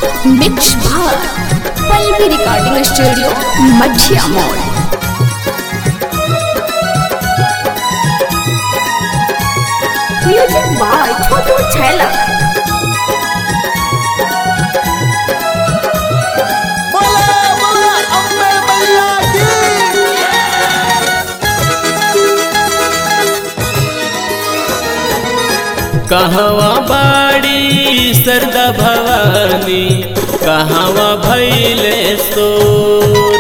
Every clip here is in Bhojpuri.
मिक्स भार पल्लवी रिकॉर्डिंग स्टूडियो मछिया मोड़ म्यूजिक बाय छोटू छैला बोला बोला अम्बे मैया की कहवा बाड़ी सरदा भवानी कहवा भैले सोर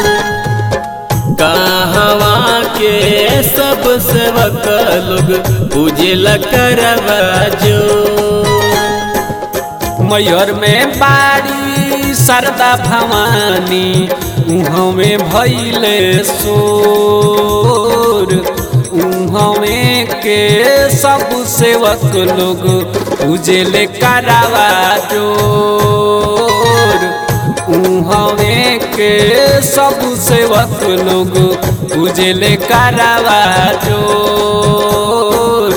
कहवा के सब सेवक लोग पूजल करवा जो मयूर में बाड़ी सरदा भवानी उहाँ में भैले सोर उहाँ में के सब सेवक लोग उजले करावा जोर उहाँ में के सब सेवक लोग उजले करावा जोर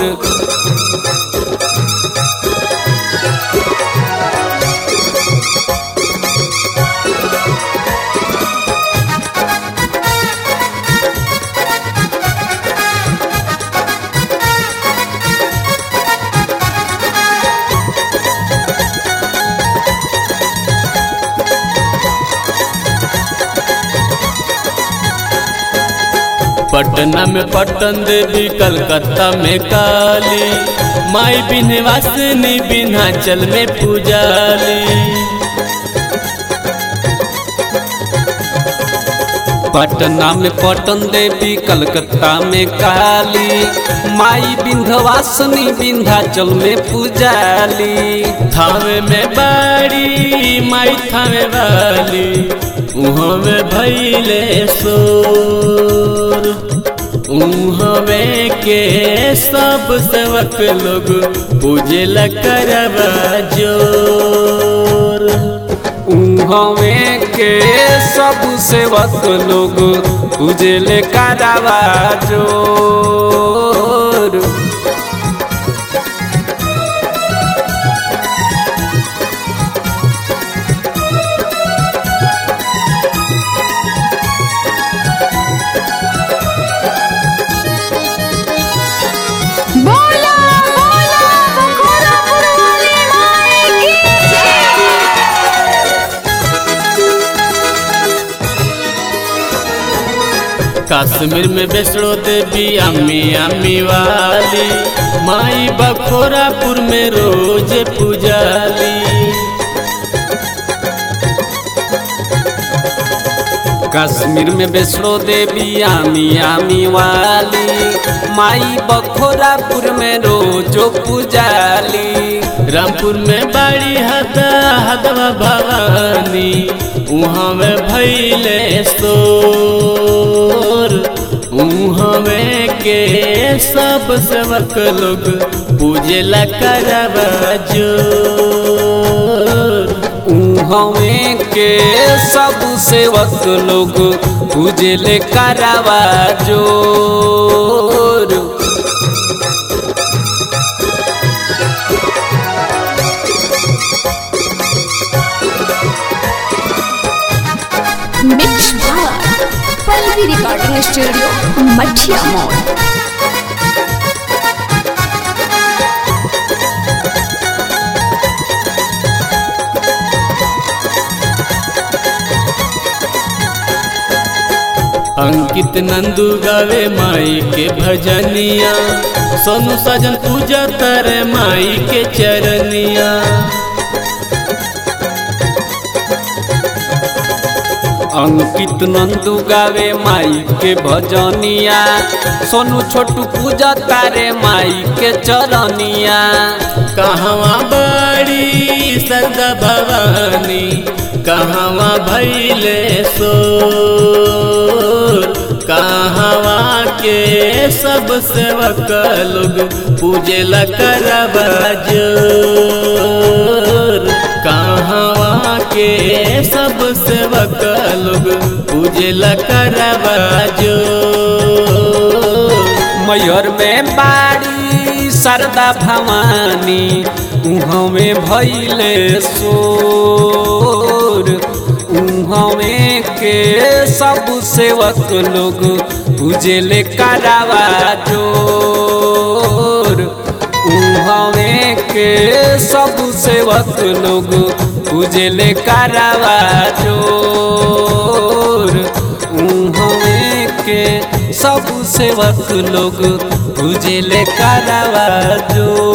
पटना में पटन देवी कलकत्ता में काली माई बिनवासिनी बिन्हाचल में पूजाली पटना में पटन देवी कलकत्ता में काली माई विंध्यवासिनी विंध्याचल में पूजाली थावे में बाड़ी माई थावे वाली उहाँ में भैले सोर उहाँ में के सब सेवक लोग पूजल करवा जोर उहाँ के सब सेवक लोग उजले करावा जोर बोला बोला बखोरा पुरवाली माई की जय कश्मीर में वैष्णो देवी अम्मी अम्मी वाली माई बखोरापुर में रोज पूजाली कश्मीर में वैष्णो देवी आमी आमी वाली माई बखोरापुर में रोजो पूजाली रामपुर में बाड़ी हदा हदवा भवानी उहाँ में भैले सोर उहाँ में के सब सेवक लोग पूजला करवा जोर उहाँ के सब सेवक लोग उजले करावा जोर मिक्स भार पल्लवी रिकॉर्डिंग स्टूडियो मछिया मोड़ अंकित नंदू गावे माई के भजनिया सोनू सजन पूजा तर माई के चरनिया अंकित नंदू गावे माई के भजनिया सोनू छोटू पूजा तारे माई के चरनिया कहवा बड़ी सरदा भवानी कहवा भैले सोर कहवा के सब सेवक लोग पूजला करवा जोर कहवा के सब सेवक लोग पूजला करवा जोर मयूर में बाड़ी शारदा भवानी उहाँ में भैले सो हमें के सब सेवक लोग पूजेले करावा जोर हमें के सब सेवक लोग पूजेले करावा जोर हमें के सब सेवक लोग पूजेले करावा जोर